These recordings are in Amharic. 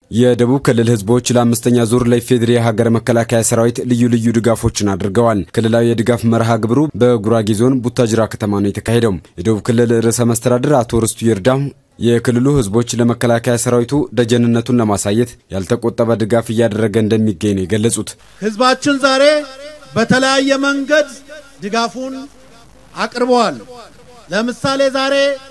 የደቡብ ክልል ህዝቦች ለአምስተኛ ዙር ለኢፌዴሪ የሀገር መከላከያ ሰራዊት ልዩ ልዩ ድጋፎችን አድርገዋል። ክልላዊ የድጋፍ መርሃ ግብሩ በጉራጌ ዞን ቡታጅራ ከተማ ነው የተካሄደው። የደቡብ ክልል ርዕሰ መስተዳድር አቶ ርስቱ ይርዳ የክልሉ ህዝቦች ለመከላከያ ሰራዊቱ ደጀንነቱን ለማሳየት ያልተቆጠበ ድጋፍ እያደረገ እንደሚገኝ ነው የገለጹት። ህዝባችን ዛሬ በተለያየ መንገድ ድጋፉን አቅርበዋል። ለምሳሌ ዛሬ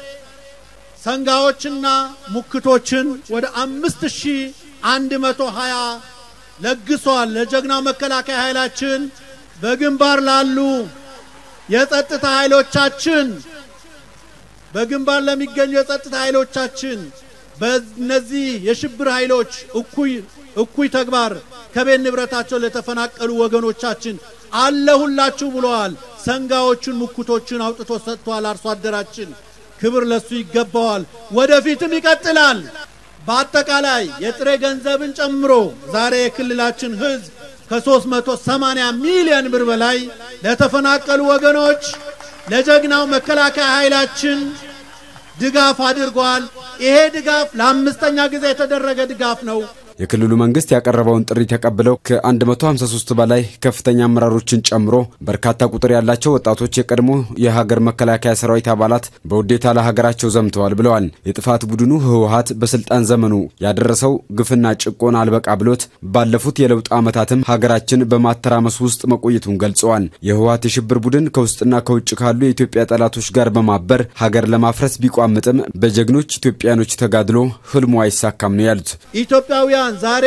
ሰንጋዎችና ሙክቶችን ወደ አምስት ሺህ አንድ መቶ ሀያ ለግሷል። ለጀግናው መከላከያ ኃይላችን በግንባር ላሉ የጸጥታ ኃይሎቻችን በግንባር ለሚገኙ የጸጥታ ኃይሎቻችን በእነዚህ የሽብር ኃይሎች እኩይ እኩይ ተግባር ከቤት ንብረታቸው ለተፈናቀሉ ወገኖቻችን አለሁላችሁ ብለዋል። ሰንጋዎቹን ሙክቶችን አውጥቶ ሰጥቷል። አርሶ አደራችን ክብር ለሱ ይገባዋል። ወደፊትም ይቀጥላል። በአጠቃላይ የጥሬ ገንዘብን ጨምሮ ዛሬ የክልላችን ህዝብ ከ380 ሚሊዮን ብር በላይ ለተፈናቀሉ ወገኖች ለጀግናው መከላከያ ኃይላችን ድጋፍ አድርጓል። ይሄ ድጋፍ ለአምስተኛ ጊዜ የተደረገ ድጋፍ ነው። የክልሉ መንግስት ያቀረበውን ጥሪ ተቀብለው ከ153 በላይ ከፍተኛ አመራሮችን ጨምሮ በርካታ ቁጥር ያላቸው ወጣቶች የቀድሞ የሀገር መከላከያ ሰራዊት አባላት በውዴታ ለሀገራቸው ዘምተዋል ብለዋል። የጥፋት ቡድኑ ህወሀት በስልጣን ዘመኑ ያደረሰው ግፍና ጭቆና አልበቃ ብሎት ባለፉት የለውጥ ዓመታትም ሀገራችን በማተራመስ ውስጥ መቆየቱን ገልጸዋል። የህወሀት የሽብር ቡድን ከውስጥና ከውጭ ካሉ የኢትዮጵያ ጠላቶች ጋር በማበር ሀገር ለማፍረስ ቢቋምጥም በጀግኖች ኢትዮጵያኖች ተጋድሎ ህልሙ አይሳካም ነው ያሉት። ኢትዮጵያውያን ዛሬ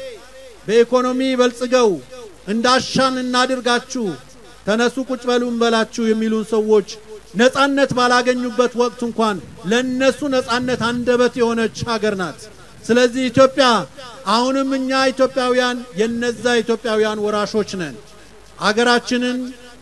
በኢኮኖሚ በልጽገው እንዳሻን እናድርጋችሁ፣ ተነሱ ቁጭ በሉ እንበላችሁ የሚሉን ሰዎች ነጻነት ባላገኙበት ወቅት እንኳን ለነሱ ነጻነት አንደበት የሆነች ሀገር ናት። ስለዚህ ኢትዮጵያ አሁንም እኛ ኢትዮጵያውያን የነዛ ኢትዮጵያውያን ወራሾች ነን። አገራችንን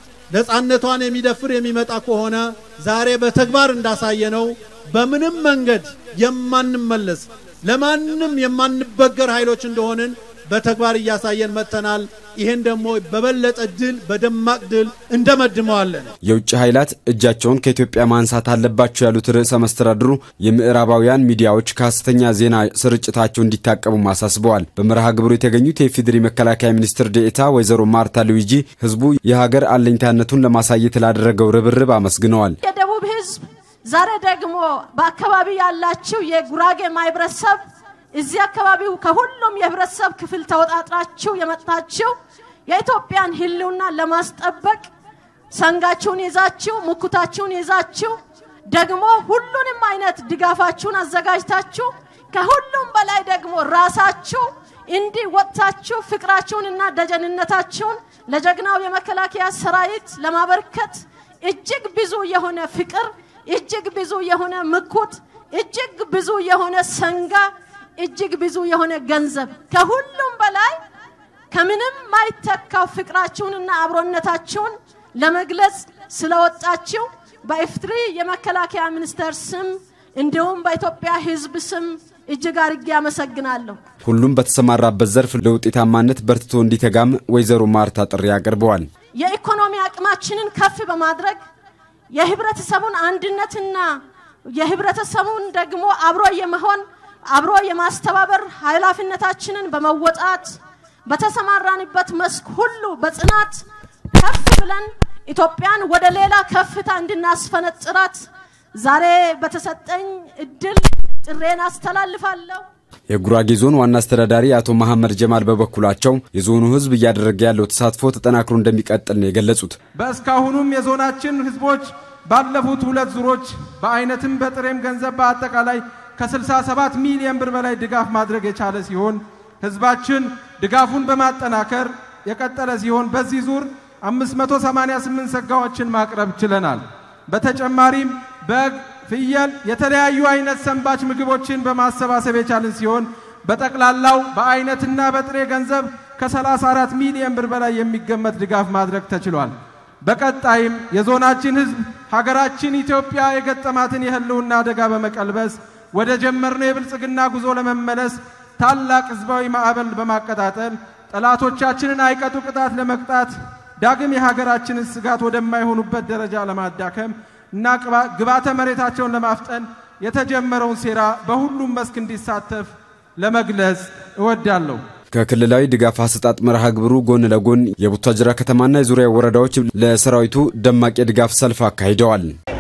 ነጻነቷን የሚደፍር የሚመጣ ከሆነ ዛሬ በተግባር እንዳሳየነው በምንም መንገድ የማንመለስ ለማንም የማንበገር ኃይሎች እንደሆንን በተግባር እያሳየን መጥተናል። ይህን ደግሞ በበለጠ ድል በደማቅ ድል እንደመድመዋለን። የውጭ ኃይላት እጃቸውን ከኢትዮጵያ ማንሳት አለባቸው ያሉት ርዕሰ መስተዳድሩ የምዕራባውያን ሚዲያዎች ከሐሰተኛ ዜና ስርጭታቸው እንዲታቀቡም አሳስበዋል። በመርሃ ግብሩ የተገኙት የኢፌዴሪ መከላከያ ሚኒስትር ዴኤታ ወይዘሮ ማርታ ሉዊጂ ህዝቡ የሀገር አለኝታነቱን ለማሳየት ላደረገው ርብርብ አመስግነዋል። የደቡብ ህዝብ ዛሬ ደግሞ በአካባቢ ያላችሁ የጉራጌ ማህበረሰብ እዚህ አካባቢው ከሁሉም የህብረተሰብ ክፍል ተወጣጥራችሁ የመጣችሁ የኢትዮጵያን ህልውና ለማስጠበቅ ሰንጋችሁን ይዛችሁ ሙኩታችሁን ይዛችሁ ደግሞ ሁሉንም አይነት ድጋፋችሁን አዘጋጅታችሁ ከሁሉም በላይ ደግሞ ራሳችሁ እንዲህ ወጥታችሁ ፍቅራችሁንና ደጀንነታችሁን ለጀግናው የመከላከያ ሰራዊት ለማበርከት እጅግ ብዙ የሆነ ፍቅር እጅግ ብዙ የሆነ ምኩት እጅግ ብዙ የሆነ ሰንጋ እጅግ ብዙ የሆነ ገንዘብ ከሁሉም በላይ ከምንም ማይተካው ፍቅራችሁንና አብሮነታችሁን ለመግለጽ ስለወጣችሁ በኢፌዴሪ የመከላከያ ሚኒስቴር ስም እንዲሁም በኢትዮጵያ ህዝብ ስም እጅግ አርጌ አመሰግናለሁ። ሁሉም በተሰማራበት ዘርፍ ለውጤታማነት በርትቶ እንዲተጋም ወይዘሮ ማርታ ጥሪ አቅርበዋል። የኢኮኖሚ አቅማችንን ከፍ በማድረግ የህብረተሰቡን አንድነትና የህብረተሰቡን ደግሞ አብሮ የመሆን አብሮ የማስተባበር ኃላፊነታችንን በመወጣት በተሰማራንበት መስክ ሁሉ በጽናት ከፍ ብለን ኢትዮጵያን ወደ ሌላ ከፍታ እንድናስፈነጥራት ዛሬ በተሰጠኝ እድል ጥሬን አስተላልፋለሁ። የጉራጌ ዞን ዋና አስተዳዳሪ አቶ መሐመድ ጀማል በበኩላቸው የዞኑ ህዝብ እያደረገ ያለው ተሳትፎ ተጠናክሮ እንደሚቀጥል ነው የገለጹት። በእስካሁኑም የዞናችን ህዝቦች ባለፉት ሁለት ዙሮች በአይነትም በጥሬም ገንዘብ በአጠቃላይ ከ67 ሚሊዮን ብር በላይ ድጋፍ ማድረግ የቻለ ሲሆን ህዝባችን ድጋፉን በማጠናከር የቀጠለ ሲሆን በዚህ ዙር 588 ሰጋዎችን ማቅረብ ችለናል። በተጨማሪም በግ፣ ፍየል፣ የተለያዩ አይነት ሰንባች ምግቦችን በማሰባሰብ የቻልን ሲሆን በጠቅላላው በአይነትና በጥሬ ገንዘብ ከ34 ሚሊዮን ብር በላይ የሚገመት ድጋፍ ማድረግ ተችሏል። በቀጣይም የዞናችን ህዝብ ሀገራችን ኢትዮጵያ የገጠማትን የህልውና አደጋ በመቀልበስ ወደ ጀመርነው የብልጽግና ጉዞ ለመመለስ ታላቅ ህዝባዊ ማዕበል በማቀጣጠል ጠላቶቻችንን አይቀጡ ቅጣት ለመቅጣት ዳግም የሀገራችንን ስጋት ወደማይሆኑበት ደረጃ ለማዳከም እና ግባተ መሬታቸውን ለማፍጠን የተጀመረውን ሴራ በሁሉም መስክ እንዲሳተፍ ለመግለጽ እወዳለሁ። ከክልላዊ ድጋፍ አሰጣጥ መርሃ ግብሩ ጎን ለጎን የቡታጅራ ከተማና የዙሪያ ወረዳዎች ለሰራዊቱ ደማቅ የድጋፍ ሰልፍ አካሂደዋል።